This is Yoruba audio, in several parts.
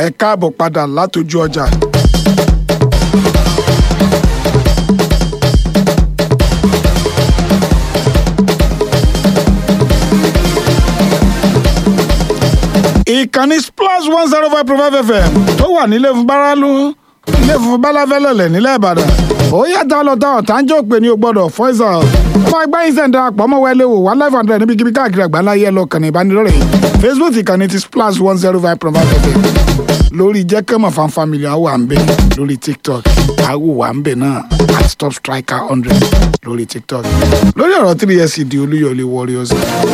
ẹ káàbọ̀ padà látọjú ọjà. ìkànnì splash one zero five point five fm tó wà nílé fún bárálú ilé fún bálafẹ́lẹ̀lẹ̀ nílẹ̀ ìbàdàn ó yàtọ̀ lọ́tà ọ̀tá ń jẹ́ òpè ní o gbọ́dọ̀ fọ́ìsà ọmọ ẹgbẹ́ yìí sẹ̀ńdà àpọ̀ ọmọ wẹlé wò one life hundred níbikíbi káàkiri àgbáńlá yẹ lọ kàn ní ìbánidọ́rẹ̀ facebook ìkànnì ti splash one zero five point five fm lórí jẹ́kẹ́mọ̀ fan family àwọn wà ń bẹ̀ lórí tiktok àwọn wà ń bẹ̀ náà at top striker hundred lórí tiktok lórí ọ̀rọ̀ three years di olúyọ̀lé warriors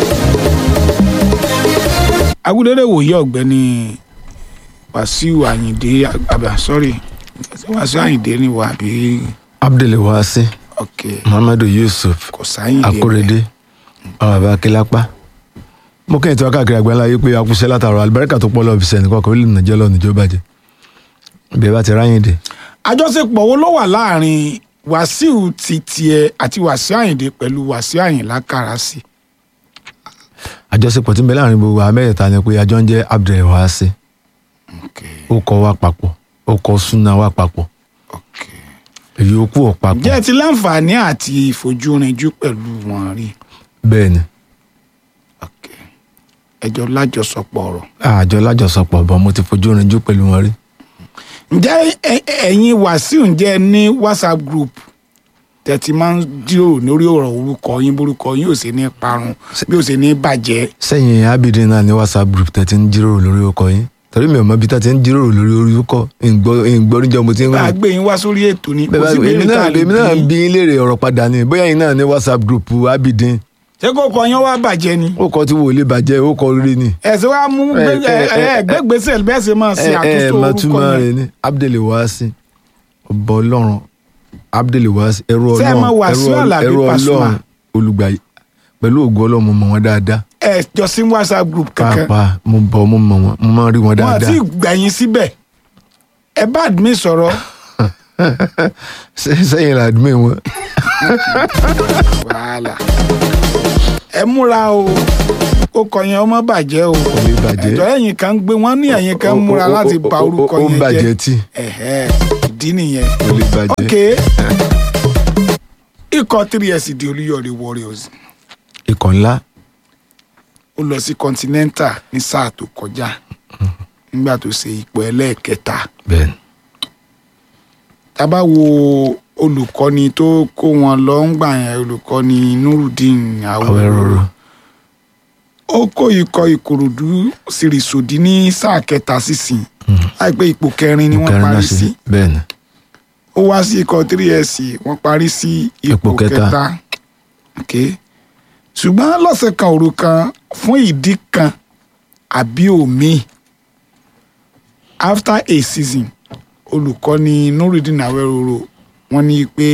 agudere wòye ọ̀gbẹ́ni wàsíù àyìndé àbá sọrí wàsíù àyìndé ni wà bí abdulwasi ok muhammadu yusuf kò sáyìndé akorede ọmọ bàbá akilapa mo kẹ́yìn tí wọ́n káàkiri àgbáńlá yìí pé akúṣẹ́ látàrọ alibarika tó pọ̀ lọ́ọ́ fi sẹ́ni kọ́kọ́ orílẹ̀ nàìjẹ́ lọ́ọ́ níjọ́ bàjẹ́ bí ẹ bá ti ráyìn dé àjọṣepọ̀ wo ló wà láàrin wàsíù ti tiẹ̀ àti wàsíù àyìndé pẹ̀lú wàsíù àyìnlá kárasì àjọṣepọ̀ tí ń bẹ láàrin gbogbo àwọn mẹ́tẹ̀ẹ̀ta ni pé àjọ ń jẹ́ abdulwasi ok ó kọ́ wá papọ̀ ó kọ́ súnà wá papọ̀ ok èyí ó kú ọ̀ papọ̀ ǹjẹ́ ẹ ti láǹfààní àti ìfojúrinjú pẹ̀lú wọn rí bẹ́ẹ̀ ni ok ẹjọ́ lájọsọpọ̀ ọ̀rọ̀ àjọ lájọsọpọ̀ bọ́ mo ti fojú rinjú pẹ̀lú wọn rí ǹjẹ́ ẹ- ẹ- ẹ̀yin wàsíù ǹjẹ́ ẹ ní whatsapp group tẹ̀tí máa ń jíròrò lórí ọ̀rọ̀ orúkọ yín borúkọ yín ò sì ní parun bí ò sì ní bàjẹ́ sẹ́yìn abidin náà ní whatsapp group tẹ́ ti ń jíròrò lórí ọkọ̀ yín torí mi ò mọ bí tá ti ń jíròrò lórí orúkọ ìgbọ́njọ́ mo ti ń bá a rìn gbé yín wá sórí ètò ni kò bẹ́ẹ̀ sí bá- èmi béèrè tá náà a lè èmi náà bí bí yín léèrè ọ̀rọ̀ padà ni bóyá yín náà ní whatsapp group abidin ṣé kò kọ yín wá bàjẹ́ ni ó kọ tí wò lè bàjẹ́ ó kọ rí ni ẹ̀sìn wa mú ẹ- ẹ- ẹ- gbẹ́gbẹ́sẹ̀ bẹ́ẹ̀ sì máa ṣe ẹ ẹ àtúntò mọ orúkọ túmọ̀ yẹn rẹ̀ ni abdulwasi ọba ọlọ́run abdulwasi ẹrú Ṣé ẹ ọlọ́run mọ Wasiu ẹrú- Alabi ẹrú Pasuma? ọlọ́run olùgbàyè pẹ̀lú ògo ọlọ́run mo mọ̀ wọ́n dáadáa ẹ jọ sí whatsapp group kankan pàápàá mo bọ̀ mo mọ̀ wọ́n mo máa ń rí wọn wọn dáadáa àti gbẹ̀yìn síbẹ̀ ẹ bá admin sọ̀rọ̀ Ṣé- sẹ́yìn làdúmí wọn. wàhálà ẹ múra o ó kọ yẹn ọmọ bàjẹ́ o kò lè bàjẹ́ ẹjọ́ ẹ̀yìn kan ń gbé wọ́n ní ẹ̀yìn kan ń múra Ó- ó- láti ó- ba ó- orúkọ ó ń yẹn bàjẹ́ jẹ́ tí ẹ̀hẹ́ ìdí nìyẹn kò lè bàjẹ́. ok ikọ̀ three s di olúyọ̀lé warriors ikọ̀ ńlá ó lọ sí continental ní sáà tó kọjá nígbà tó ṣe ipò ẹlẹ́ẹ̀kẹta bẹ́ẹ̀ ni tábà wo olùkọ́ni tó kó wọn lọ ń gbà yẹn olùkọ́ni nurudeen Awẹ́rọ́rọ́ ó kó ikọ̀ ìkòròdú sìrìsòdì ní sáà kẹta sísìn láìpẹ́ ipò kẹrin ni wọ́n kẹrin parí náà sí sí bẹ́ẹ̀ ni ó wá sí ikọ̀ 3SC wọ́n parí sí ipò Ipò kẹta. kẹta okay. ṣùgbọ́n lọ́sẹ̀ kan òru kan fún ìdí kan àbí òmíì after a season olùkọ́ni nurudeen awẹ́rọ̀rọ̀ wọ́n ní pé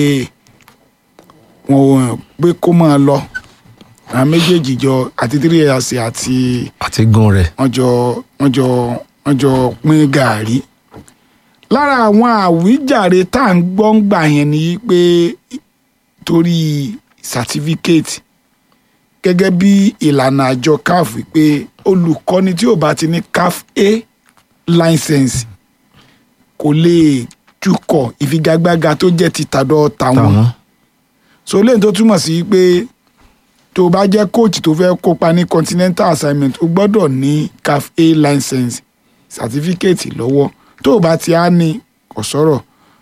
wọ́n pé kó máa lọ àwọn méjèèjì jọ àti 3SC àti àti gun rẹ̀ wọ́n jọ wọ́n jọ wọ́n jọ pín gàárì lára àwọn àwíjàre tá à ń gbọ́ ń gbà yẹn ni pé torí certificate gẹ́gẹ́ bí ìlànà àjọ caf pé olùkọ́ni tí ò bá ti ní caf a license kò lè tukọ̀ ìfigagbága tó jẹ́ ti tàdọ̀ tàwọn táwọn so lẹ́yìn tó túmọ̀ sí pé tó o bá jẹ́ coach tó fẹ́ kópa ní continental assignment o gbọ́dọ̀ ní caf a license certificate lọ́wọ́ tó o bá ti á ní kò sọ̀rọ̀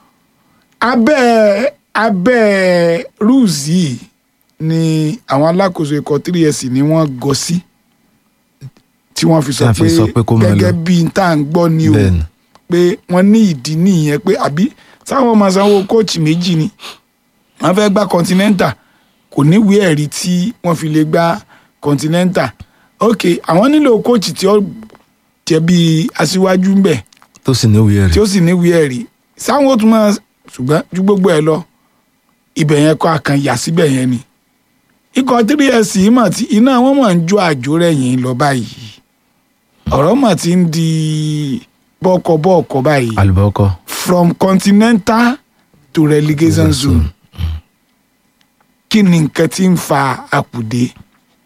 abẹ́ abẹ́ rules yìí ni àwọn alákòóso ikọ̀ 3s ni wọ́n gọ sí tí wọ́n fi Tí sọ wọ́n fi pé sọ pé kó máa lọ. gẹ́gẹ́ bí n tá à ń gbọ́ ni o bẹ́ẹ̀ ni pé wọ́n ní ìdí nìyẹn pé àbí sáwọn máa sanwó kóòtù méjì ni wọ́n fẹ́ gba continental kò níwèé ẹ̀rí tí wọ́n fi lè gba continental ok àwọn nílò kóòtù tí ó jẹ́ bí aṣíwájú ń bẹ̀ tó sì ní òye tí rẹ̀ ó sì níwèé ẹ̀rí sáwọn ó tún máa ṣùgbọ́n ju gbogbo ẹ̀ lọ ibẹ̀ yẹn kọ́ àkàn yà síbẹ̀ yẹn ni ikọ̀ 3s mọ̀ tí iná wọn mọ̀ ń jó àjò rẹ̀ yẹn lọ báyìí ọ̀rọ̀ mọ̀ ti ń di bọ́ọ̀kọ̀-bọ́ọ̀kọ̀ báyìí àlùbọ́kọ́ from continental to relegation zone kí ni nǹkan tí ń fa àkùdé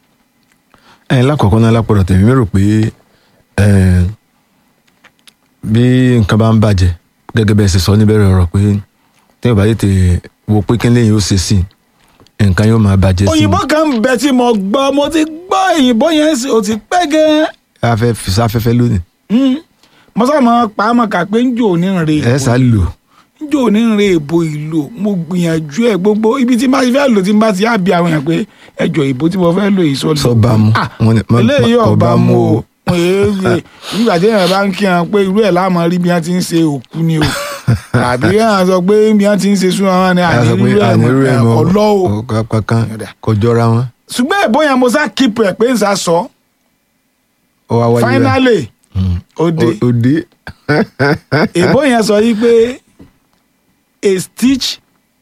ẹ lákọ̀ọ́kọ́ náà lápọ̀rọ̀ tèmi mi rò pé ẹ, bí nǹkan bá ń bàjẹ́ gẹ́gẹ́ bẹ́ẹ̀ ṣe sọ níbẹ̀rẹ̀ ọ̀rọ̀ pé téèyàn bá tètè wo pé kí lẹ́yìn ó ṣe sí i, nǹkan yóò máa bàjẹ́ sí òyìnbó kan ń bẹ tí mo gbọ́ mo ti gbọ́ òyìnbó yẹn sì ó ti pẹ́ gan-an i afẹ́ fi sáfẹ́fẹ́ lónìí Mm. mo sá mọ pa á mọ kà pé ń jò ní rè ẹ sá lò ń jò ní rè èbò ìlò mo gbìyànjú ẹ gbogbo ibi tí n bá ti fẹ́ lò tí n bá ti á bí àwọn èèyàn pé ẹjọ́ ìbò tí mo fẹ́ lò yìí sọ lò. sọ bá mu Ah, Wọ́n ní- má- eléyìí má- ọba ọba mu mu o o. Èé, nígbà tí èèyàn bá ń kí wọn pé irú ẹ̀ láàmú rí bí wọ́n ti ń ṣe òkú ni o tàbí èèyàn sọ pé bí wọ́n ti ń ṣe súnmọ́ wọn ni ẹ sọ pé àní ànírú irú ẹ̀ ẹ̀ mọ́ mọ́ ọlọ́ o kankan Yọ̀dà. kò jọra wọn ṣùgbọ́n èbó yẹn mo sá kíp ẹ̀ pé ń sá sọ ó wá wáyé rẹ̀. finally Mm. ó dé Ó- ó dé èbó yẹn sọ yìí pé a stitch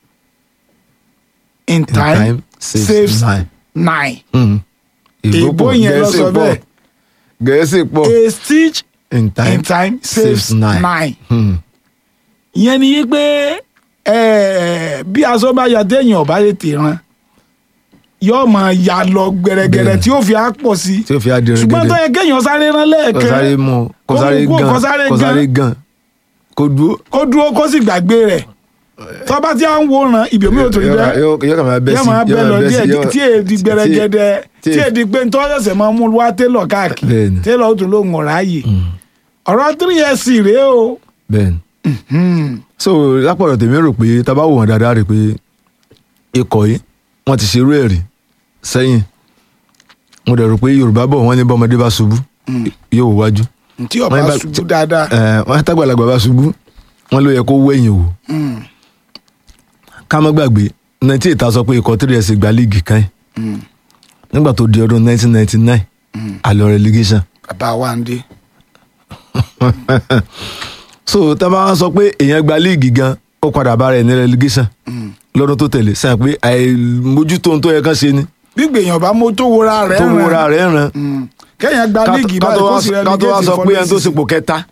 in In time, time saves, saves nine. nine. Mm. èbó pọ̀, yẹn lọ Gẹ̀ẹ́sì sọ pọ̀. bẹ́ẹ̀ gẹ̀ẹ́sì pọ̀ a stitch in time, in time saves saves nine. nine. Mm. ìyẹn ni yí pé eh, bí aṣọ bá ya téèyàn ọba tètè ran yóò máa ya lọ gbẹrẹgẹrẹ Bẹ́ẹ̀ni. tí ó fi á pọ̀ sí tí ó fi adìrẹ ṣùgbọ́n tó yẹ kéèyàn sáré rán kò lẹ́ẹ̀kan sáré mú kò Kó sáré mú kó- gan kó sáré kò sáré gan kò dúró. kó dúró kó sì gbàgbé rẹ̀ tó bá ti à ń wòran ibi omi ò tó rí Yóò- bẹ́ẹ̀ yóò yóò kàn máa bẹ́ yóò sí máa bẹ́ yóò lọ máa bẹ́ sí, díẹ̀ yóò- tí èdè gbẹrẹgẹdẹ tí- tí èdè pé nítorí ọ̀sẹ̀ máa mú wá télọ̀ káàkiri Bẹ́ẹ̀ni. télọ̀ ó tún ló ń ọ̀rá yìí Mm. ọ̀rọ̀ three years rèé o bẹ́ẹ̀ni Hmm. so lápọ̀lọ̀ tèmi rò pé tá a bá wò wọ́n dáadáa rè pé ikọ̀ yìí wọ́n ti ṣerú ẹ̀ rí sẹ́yìn mo dẹ̀ rò pé yorùbá bọ̀ wọ́n ní bọ́mọdé bá ṣubú yóò wò wájú tí ọba Wọ́n bá- ṣubú dáadáa ẹ̀ wọ́n tágbàlagbà bá ṣubú wọ́n ló yẹ kó wẹ̀yìn wò Hmm. ká má gbàgbé nineteen ta sọ pé ikọ̀ three years gba líìgì kan yìí Hmm. nígbà tó di ọdún nineteen ninety nine àlọ́ relegation bàbá wa ń dé so tá a bá wá sọ pé èèyàn gba líìgì gan ó padà bá rẹ̀ ní relegation lọ́dún tó tẹ̀lé sẹ́yìn pé àìmójútó ohun tó yẹ kán ṣe ni gbígbé èèyàn bá mú tó wora rẹ̀ tó ràn. wúra rẹ̀ ràn Hmm. kéèyàn gba ká líìgì ká báyìí tó kó wá sì rẹ ká tó wá sọ pé ẹni tó ṣepò kẹta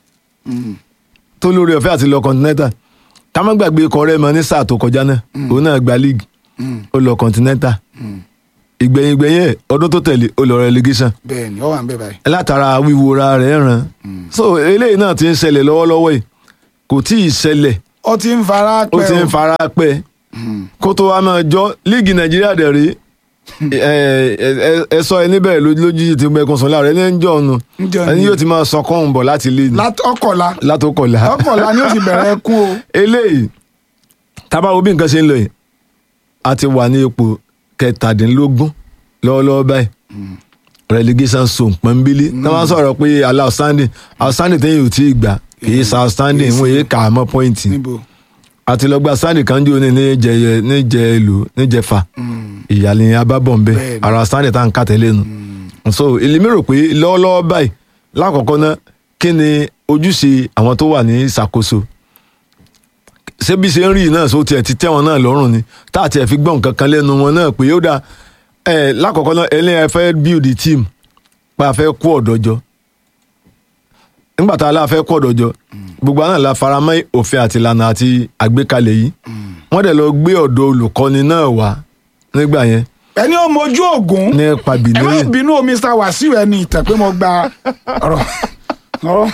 tó lórí ọ̀fẹ́ àti lọ continental ká má gbàgbé ikọ̀ rẹ̀ mọ́ ní sáà tó kọjá náà òun náà gba líìgì ó lọ continental ìgbẹ̀yìn ìgbẹ̀yìn ẹ̀ ọdún tó tẹ̀lé ó lọ relegation bẹ́ẹ̀ ni ó wà ń bẹ báyìí. látara wíwora rẹ̀ ràn so eléyìí náà ti ń ṣẹlẹ̀ lọ́wọ́lọ́wọ́ yìí kò tí ì ṣẹlẹ̀ ó ti ń fara ó pẹ́ ti ń fara pẹ́ kó tó wá máa jọ líìgì nàìjíríà dẹ̀ rí ẹ ẹ- ẹ sọ ẹ níbẹ̀ lójú ti gbẹkùn sọ láàrẹ ní ẹnjọ́ ọ̀nù Ǹjọ́ ẹni ni. yóò ti máa sọ kọ́hún bọ̀ láti lé ní Lát- ọkọ̀la látòkọ̀lá ọkọ̀la ni ó sì bẹ̀rẹ̀ ẹkún o. eléyìí tábà wo bí nǹkan ṣe ń lọ yìí a ti wà ní ipò kẹtàdínlógún lọ́wọ́lọ́wọ́ báyìí relegation zone pọ́nbílí tá máa ń sọ̀rọ̀ pé allow outstanding outstanding tẹ́yìn ò tí ì gbà kì í sa outstanding wọ́n yé kà á mọ́ pọ́ìntì níbo àti lọ gba stanley kan jò ní níjẹ níjẹ ìlú níjẹfà ìyàlẹ̀ abábọ̀nbẹ Bẹ́ẹ̀ni. ara stanley tá à ń kà tẹ́lẹ̀ nu so èmi rò pé lọ́wọ́lọ́wọ́ báyìí lákọ̀ọ́kọ́ náà kí ni ojúṣe àwọn tó wà ní ìṣàkóso ṣé bí ṣe ń rí náà só tiẹ̀ ti tẹ́ wọn náà lọ́rùn ni tá àti ẹ̀ fi gbọ́n nǹkan kan lẹ́nu wọn náà pé ó dáa ẹ̀ lákọ̀ọ́kọ́ náà ẹlẹ́yìn ẹ fẹ́ build the team pé a fẹ́ kó ọ̀dọ́ jọ nígbà tá a la fẹ́ kó ọ̀dọ́ jọ gbogbo àná la fara mọ́ òfin àti ìlànà àti àgbékalẹ̀ yìí wọ́n dẹ̀ lọ gbé ọ̀dọ́ olùkọ́ni náà wá nígbà yẹn ẹni ó mojú ògún ní ẹ má pàbílẹ̀ bínú o Mr. Wasiu ẹni ìtàn pé mo gba ọ̀rọ̀ ọ̀rọ̀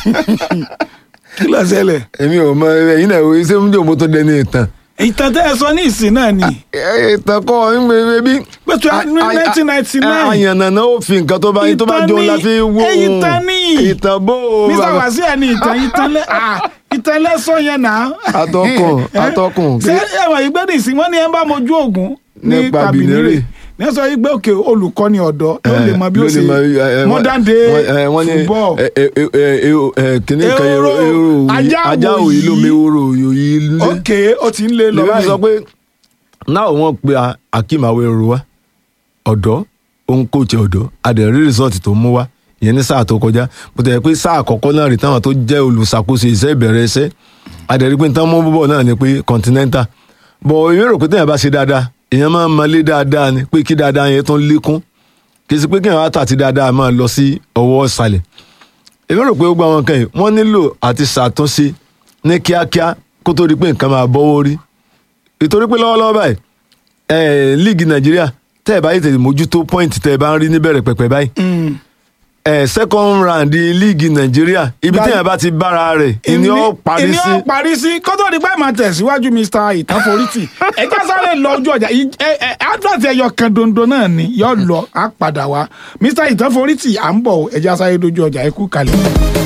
kí ló ṣẹlẹ̀ èmi ò mọ ẹ̀yin náà ṣé ń jò mo tó dẹni ìtàn ìtàn tẹ́ ẹ sọ ní ìsìn náà ni ìtàn kọ́ ẹbí pẹ̀tù ní nineteen ninety nine àyànnà náà ó fi nǹkan tó bá yín tó bá Ìtàn jọ ni- la fi wó eh, ìtàn ni. ìtàn bó o Mr. bàbá. Wasiu ẹni ìtàn ìtàn lẹ ah, ìtàn lẹ́sọ̀ yẹn náà. Atọ́kùn, Eh, atọ́kùn. ṣé ẹ̀wọ̀n yìí gbé ní ìsìn wọ́n ní ẹ bá mojú ògún ní Nípa pàbínírè Bìnírè. ní sọ yìí gbé òkè olùkọ́ni ọ̀dọ́ ló lè mọ bí ó ló lè ṣe mọ, eh, eh, modern wọ́n- day wọ́n- eh, wọ́n ní, football. eh, eh, eh, eh, eh, eh, kìnní kan Ehoro, ehoro ehoro ajá òyì- ajá òyì ló òyì. mi ehoro òyì lé ok ó ti ń lé lọ lèmi sọ báyìí pé náà wọ́n pe a- Akeem Awero wa ọ̀dọ́ òun kóòtù ọ̀dọ́ adẹ̀rí rìsọ́ọ̀tì tó mú wá ìyẹn ní sáà tó kọjá bó tẹ̀ pé sáà àkọ́kọ́ náà rí táwọn tó jẹ́ olùṣàkóso iṣẹ́ ìbẹ̀rẹ̀ iṣẹ́ adẹ̀rí pé táwọn mú bọ̀ náà ni pé continental bọ̀ èmi rò pé téèyàn bá ṣe dáadáa èèyàn máa ń malé dáadáa ni pé kí dáadáa yẹn tó ń lékún kì í sì pé kéèyàn wá tà tí dáadáa máa lọ sí ọwọ́ ìsàlẹ̀ èmi rò pé gbogbo àwọn kan yìí wọ́n nílò àti ṣàtúnṣe ní kíákíá kó tó di pé nǹkan máa bọ́wọ́ rí ìtorí pé lọ́wọ́lọ́wọ́ báyìí ẹ̀ líìgì nàìjíríà tẹ́ ẹ̀ bá yìí tètè mójútó pọ́ìntì tẹ́ ẹ bá ń rí níbẹ̀rẹ̀ pẹ̀pẹ̀ báyìí Mm, ẹ second round líìgì nàìjíríà ibi Gba- tí èèyàn bá ti bára rẹ̀ ìní ó parí ìní sí ó parí sí kótó ní pé máa tẹ̀síwájú mr ìtànforítì ẹjẹ́ sáré lọ ojú ọjà ì- ẹ- ẹ- advert ẹyọ kan dondo náà ni yóò lọ á padà wá mr ìtànforítì à ń bọ̀ ẹjẹ́ sáré dojú ọjà ẹ kú kalẹ̀.